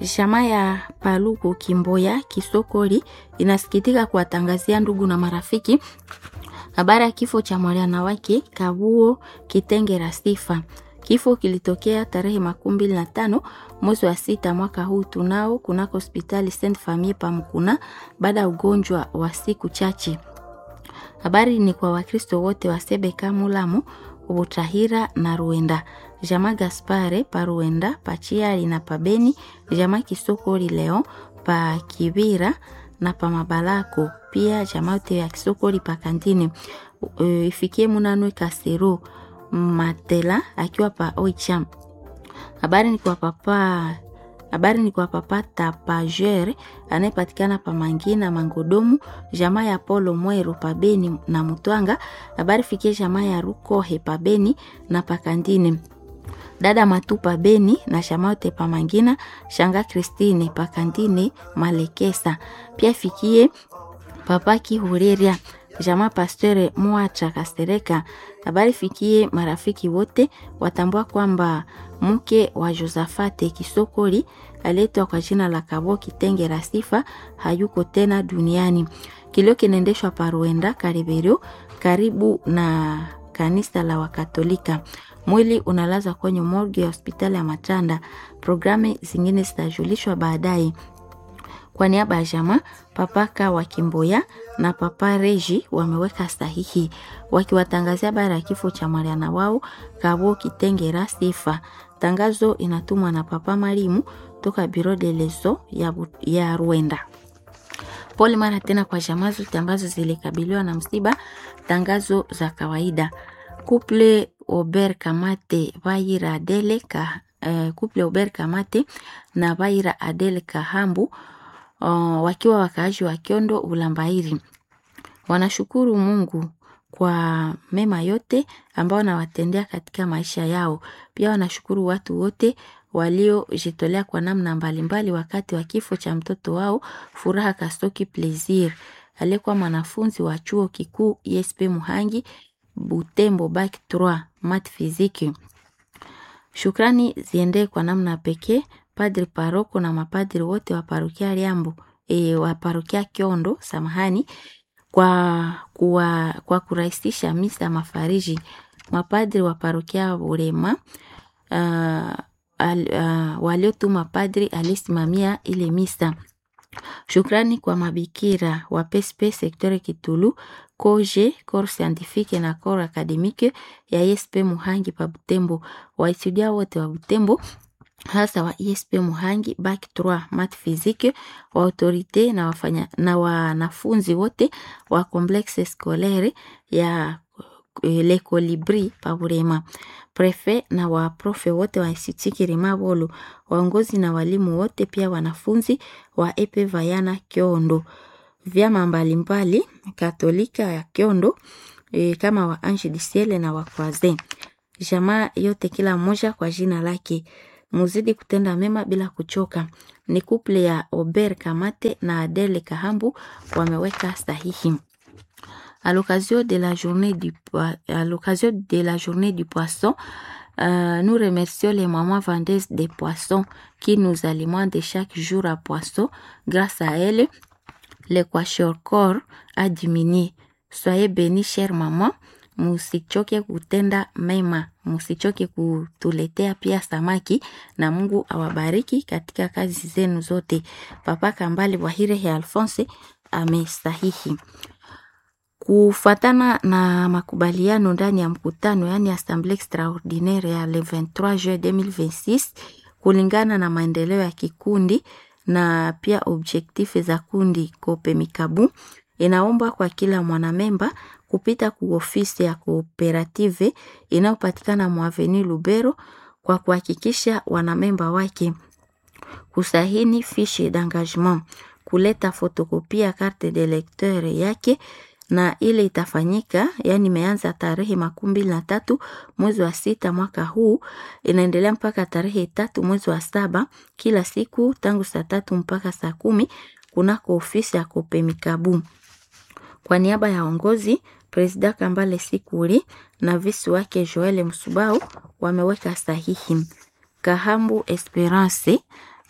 Jamaa ya Paluku Kimboya Kisokoli inasikitika kuwatangazia ndugu na marafiki habari ya kifo cha mwana wake Kabuo Kitengera Sifa. Kifo kilitokea tarehe makumi mbili na tano mwezi wa sita mwaka huu tunao kunako hospitali Saint Famille Pamkuna baada ya ugonjwa wa siku chache. Habari ni kwa Wakristo wote wa Sebeka, Mulamu, Butahira na Ruenda. Jama Gaspare pa Ruenda, pa Chiali na pa Beni, jama Kisokoli leo pa Kibira na pa Mabalako. Pia jama yote ya Kisokoli pa Kantini. Uh, ifikie Munanwe Kasero Matela akiwa pa Oicham. Habari ni kwa papa habari ni kwa papa Tapagere anayepatikana pa Mangina Mangodomu, jamaa ya Polo Mwero pa Beni na Mutwanga. Habari fikie jamaa ya Rukohe pa Beni na pa Kandini. Dada Matupa Beni na jamaa yote pa Mangina, shanga Kristine pa Kandini Malekesa. Pia fikie papa Kihureria jamaa Pasteur Mwacha Kastereka. Habari fikie marafiki wote watambua kwamba mke wa Josafate Kisokoli aletwa kwa jina la Kabo Kitengera Sifa hayuko tena duniani. Kilio kinaendeshwa Paruenda Kariberio, karibu na kanisa la Wakatolika. Mwili unalazwa kwenye morgue ya hospitali ya Matanda. Programu zingine zitajulishwa baadaye. Kwa niaba ya jamaa papaka wa Kimboya na papa Reji wameweka sahihi wakiwatangazia habari ya kifo cha Mariana wao Kabo Kitengera Sifa. Tangazo inatumwa na papa Marimu toka Biro de Leso ya, ya Rwanda. Pole mara tena kwa jamaa zote ambazo zilikabiliwa na msiba. Tangazo za kawaida. Couple Ober Kamate Vaira Adele ka, uh, Couple Ober Kamate na Vaira Adele Kahambu Uh, wakiwa wakaaji wa Kiondo Ulambairi wanashukuru Mungu kwa mema yote ambao wanawatendea katika maisha yao. Pia wanashukuru watu wote waliojitolea kwa namna mbalimbali wakati wa kifo cha mtoto wao Furaha Kastoki Plaisir aliyekuwa mwanafunzi wa chuo kikuu ISP Muhangi Butembo Bac 3 mat fiziki. Shukrani ziendee kwa namna pekee padri paroko na mapadri wote wa parokia Liambo e, wa parokia Kiondo samahani kwa, kwa, kwa kurahisisha misa mafariji. Mapadri wa parokia Burema uh, uh, waliotuma padri alisimamia ile misa. Shukrani kwa mabikira wa PSP sektore Kitulu koje corps scientifique na corps academique ya ISP Muhangi pa Butembo, waetudia wote wa Butembo hasa wa ISP Muhangi bac 3 mat physique wa autorite na wafanya na wanafunzi wote wa complexe scolaire ya Le Colibri pa Burema, prefet na waprofe wote wa Institut Kirima Bolo, waongozi na walimu wote, pia wanafunzi wa epe Vayana Kiondo, vyama mbalimbali Katolika ya Kiondo e, kama wa Ange du Ciel na wa Croise, jamaa yote kila mmoja kwa jina lake muzidi kutenda mema bila kuchoka. Ni kuple ya Ober Kamate na Adele Kahambu wameweka sahihi. À l'occasion de la journée du à l'occasion de la journée du poisson, euh, nous remercions les mamans vendeuses des poissons qui nous alimentent chaque jour à poisson. Grâce à elles, le corps a diminué. Soyez bénis, chère maman. Musichoke kutenda mema, musichoke kutuletea pia samaki, na Mungu awabariki katika kazi zenu zote. Papa Kambale Bwahire ya Alphonse amesahihi kufatana na makubaliano ndani ya mkutano, yani assemblee extraordinaire ya le 23 juin 2026 kulingana na maendeleo ya kikundi na pia objektife za kundi Kope Mikabu inaomba kwa kila mwanamemba kupita ku ofisi ya kooperative inayopatikana mwaveni Lubero kwa kuhakikisha wanamemba wake kusahini fiche d'engagement, kuleta fotokopia carte de lecteur yake na ile itafanyika, yani imeanza tarehe makumi mbili na tatu mwezi wa sita mwaka huu, inaendelea mpaka tarehe tatu mwezi wa saba kila siku tangu saa tatu mpaka saa kumi kunako ofisi ya Kopemikabu. Kwa niaba ya ongozi Presida Kambale Sikuri na visi wake Joel Msubau wameweka sahihi. Kahambu Esperance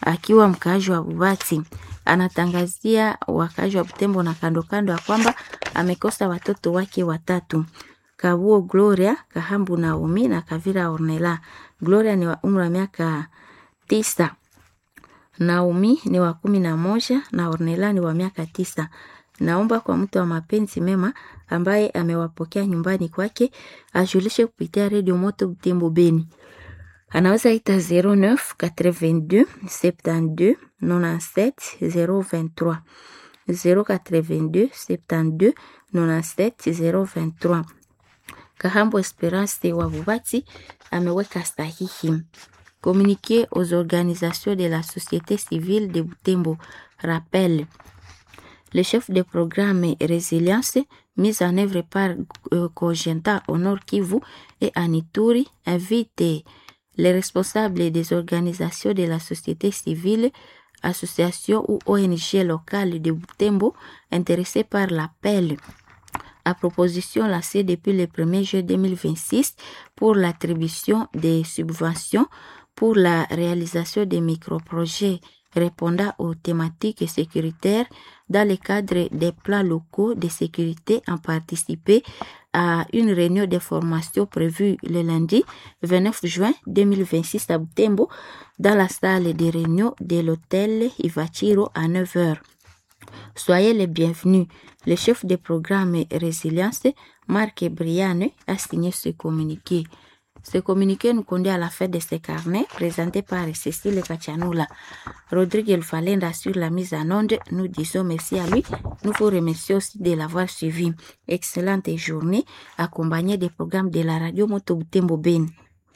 akiwa mkaaji wa Bubati. Anatangazia wakaaji wa Butembo na kando kando ya kwamba amekosa watoto wake watatu. Kabuo Gloria, Kahambu Naomi na Kavira Ornella. Gloria ni wa umri wa miaka tisa. Naomi ni wa kumi na moja na Ornella ni wa miaka tisa. Naomba kwa mtu wa mapenzi mema ambaye amewapokea nyumbani kwake ajulishe kupitia redio Moto Butembo Beni. Anaweza ita 09 82 72 97 023 082 72 97 023. Kahambo Esperance wa Bubati ameweka sahihi. Communiqué aux organisations de la société civile de Butembo. Rappel. Le chef de programme Résilience, mis en œuvre par euh, Cogenta au Nord Kivu et Anituri, invite les responsables des organisations de la société civile, associations ou ONG locales de Butembo intéressées par l'appel à proposition lancée depuis le 1er juillet 2026 pour l'attribution des subventions pour la réalisation des microprojets répondant aux thématiques sécuritaires dans le cadre des plans locaux de sécurité en participer à une réunion de formation prévue le lundi 29 juin 2026 à Butembo dans la salle de réunion de l'hôtel Ivachiro à 9h. Soyez les bienvenus. Le chef de programme Résilience, Marc Briane, a signé ce communiqué. Ce communiqué nous conduit à la fête de ce carnet présenté par Cécile Kachanula. Rodrigue Falenda sur la mise en onde. Nous disons merci à lui. Nous vous remercions aussi de l'avoir suivi. Excellente journée accompagnée des programmes de la radio Moto Butembo Beni.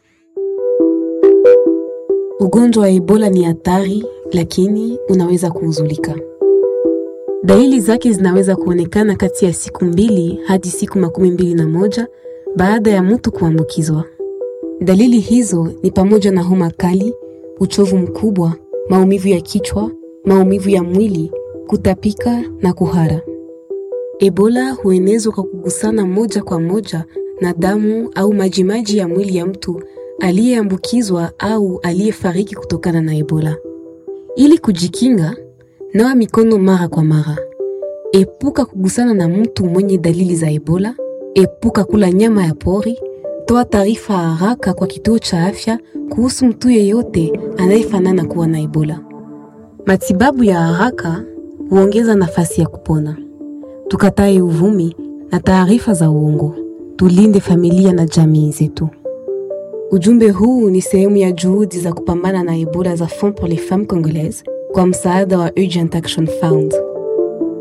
Ugonjwa wa Ebola ni hatari, lakini unaweza kuuzulika. Dalili zake zinaweza kuonekana kati ya siku mbili hadi siku makumi mbili na moja baada ya mtu kuambukizwa. Dalili hizo ni pamoja na homa kali, uchovu mkubwa, maumivu ya kichwa, maumivu ya mwili, kutapika na kuhara. Ebola huenezwa kwa kugusana moja kwa moja na damu au majimaji ya mwili ya mtu aliyeambukizwa au aliyefariki kutokana na Ebola. Ili kujikinga, nawa mikono mara kwa mara. Epuka kugusana na mtu mwenye dalili za Ebola. Epuka kula nyama ya pori. Toa taarifa haraka kwa kituo cha afya kuhusu mtu yeyote anayefanana kuwa na Ebola. Matibabu ya haraka huongeza nafasi ya kupona. Tukatae uvumi na taarifa za uongo. Tulinde familia na jamii zetu. Ujumbe huu ni sehemu ya juhudi za kupambana na Ebola za Fonds pour les Femmes Congolaises kwa msaada wa Urgent Action Fund.